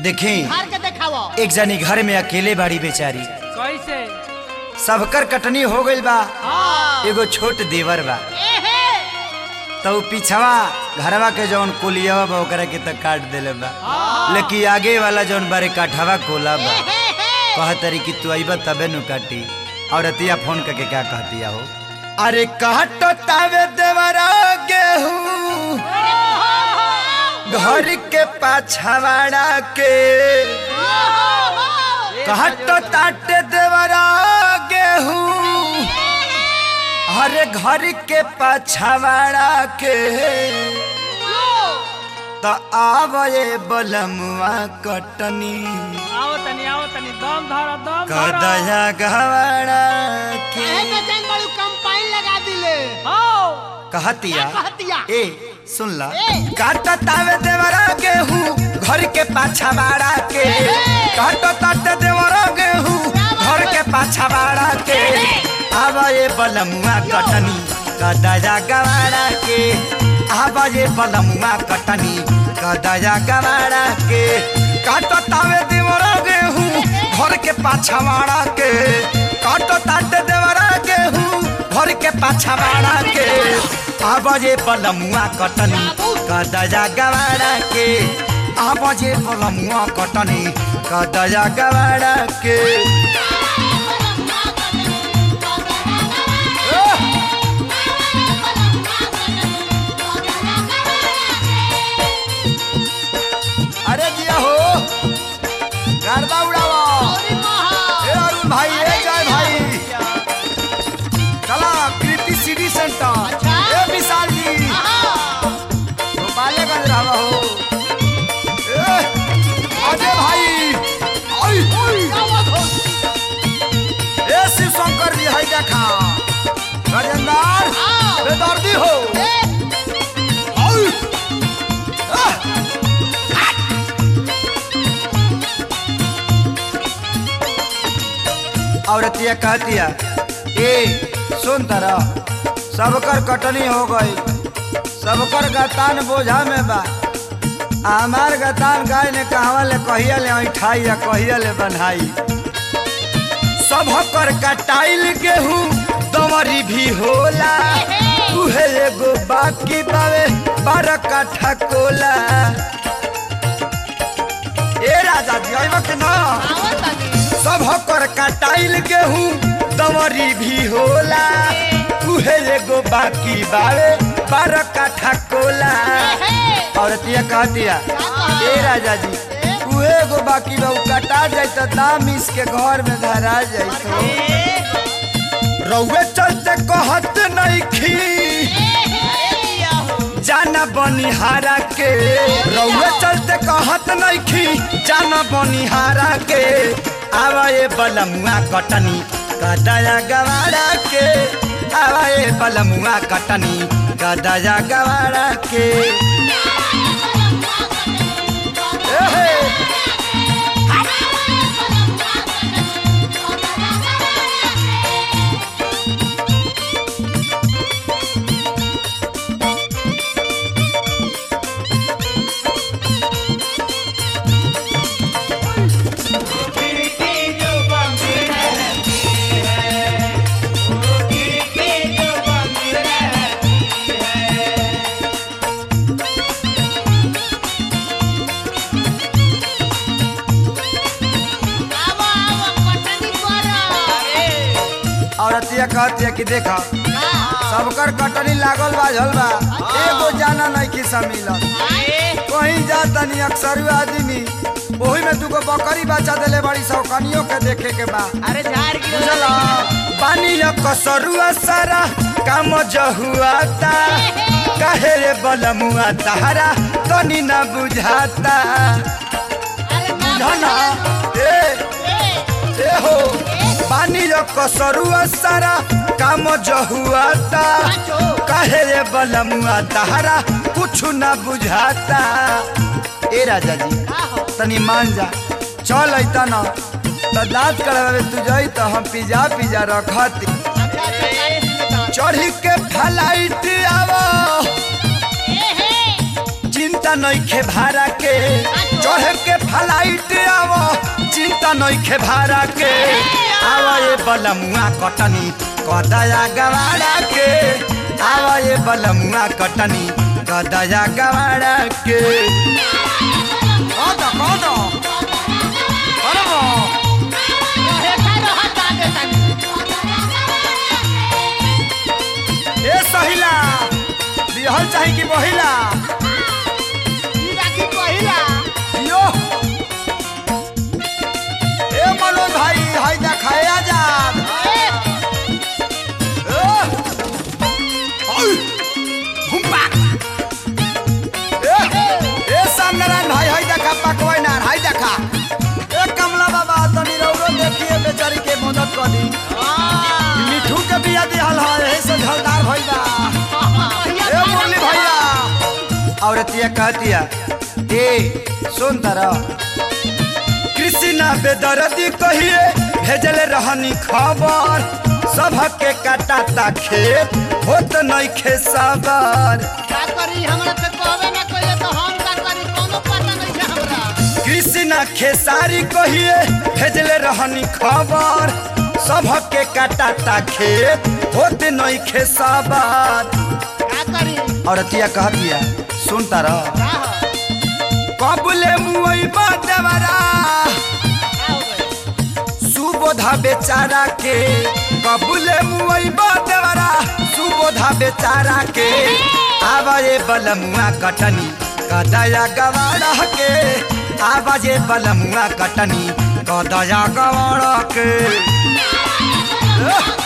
देखें हार के देखावो एक जनी घर में अकेले बाड़ी बेचारी कैसे सबकर कटनी हो गइल बा हाँ एगो छोट देवर बा एहे तो उ पिछवा घरवा के जौन कोलियावा बा ओकरा के त काट देले बा लेकिन आगे वाला जौन बारे काठवा कोला बा एहे कहतरी कि तू अइबा तबे नु काटी और अतिया फोन करके क्या कहतिया हो अरे काटो तावे देवरा गेहूं घर के पाछवाड़ा के काटो ताटे देवरा गेहूं अरे घर के पाछवाड़ा के तो आवए बलमुआ कटनी आओ तनी आओ तनी दम धरो दम धरो कदया गवाड़ा के एहे में जान बड़ू कंपाइन लगा दिले आओ कहतिया क्या कहतिया ए सुन ला ए। काटा तावे देवरा गेहूं घर के पाछा बाड़ा के काटा ताटे देवरा गेहूं घर के पाछा बाड़ा के आवा ये बलमुआ कटनी कदया गवाड़ा के आवा ये बलमुआ कटनी कदया गवाड़ा के काटा तावे देवरा गेहूं घर के पाछा बाड़ा के काटा ताटे देवरा गेहूं घर के पाछा बाड़ा के आवाजे पलमुआ कटनी कदया गवाड़ा के आवाजे पलमुआ कटनी कदया गवाड़ा के अरे जिया हो गरबा उड़ावा अरे महा ए अरुण भाई ए जय भाई चला कृति सिटी सेंटर अच्छा। ए विशाल जी हाँ गोपालगंज रहवा हो ए अजय भाई आई आई क्या बात हो ए शिव शंकर जी है देखा राजेंद्र हाँ। बेदर्दी हो ए आई आह! औरतिया कहतिया ए सुन तरा सबकर कटनी हो गई सबकर गतान बोझा में बा आ हमार गतान गाय ने कहवा ले कहिया ले ऐठाई या कहिया ले बनाई सबकर कटाइल गेहूं दमरी भी होला उहे एगो बाकी बावे बारह काठा कोला ए राजा जी आइबा के ना आवत तनी सबकर कटाइल गेहूं दमरी भी होला उहे एगो बाकी बावे बारह काठा कोला एहे औरतिया कहतिया ए राजा जी उहे एगो बाकी बा उ कटा जाई त दाम इसके घर में धरा जाई तो रउए चलते कहत नइखी जाना बनिहारा के रउए चलते कहत नइखी जाना बनिहारा के आवा ये बलमुआ कटनी कदया गवाड़ा के आवा ये बलमुआ कटनी कदया गवाड़ा के एहे, आवा आवा कटनी करा औरतिया कहतिया कि देखा सबकर कटनी लागल बा झल बा एगो जाना नइखी मिलल कहीं जा तनी अक्सर आदमी ओही में दुगो बकरी बच्चा देले बड़ी सौकनियों के देखे के बा अरे झाड़ बुझला पानी कसरुआ सारा काम जहुआता काहे रे बलमुआ तारा तनी ना बुझाता अरे बुझना ए ए हो पानी कसरुआ सारा काम जहुआता काहे रे बलमुआ तारा कुछ ना बुझाता ए राजा जी तनी मान जा चल अइता न तो दांत करवावे तू जाई तो हम पिज्जा पिज्जा रखती चढ़ी के फ्लाइट आवो चिंता नइखे भाड़ा के चढ़ के फ्लाइट आवो चिंता नइखे भाड़ा के आवा ये बलमुआ कटनी कदया गवाड़ा के आवा ये बलमुआ कटनी कदया गवाड़ा के कौन कौन अरे वो हेठा रहत आगे तनी ए सहिला बिहल चाही कि बहिला ई राखी पहिला यो ए मनोज भाई हाय देखाए आजाद ए ए हाय घुमपा ए ए सामनारायण भाई हाय देखा पकवाई ना हाय देखा ए कमला बाबा तनी रौरो देखिए बेचारी के मदद करी मिठू के बिया दिहल है ए से झलदार भइला ए मुरली भैया औरतिया कहतिया ए सुन तारा कृष्णा बेदर्दी कहिए भेजल रहनी खबर सबके काटाता खेत होत नइखे सबर का करी हमरा से कहबे ना कइले तो हम का करी कोनो पता नहीं है हमरा कृष्णा खेसारी कहिए भेजल रहनी खबर सबके काटाता खेत होत नइखे सबर का करी औरतिया कहतिया सुन तारा का हो कबले मुई देवरा का हो गइल सुबोधा बेचारा के कबूले मुई देवरा सुबोधा बेचारा के आवाजे बलमुआ कटनी कदया गवाड़ा के आवाजे बलमुआ कटनी कदया गवाड़ा के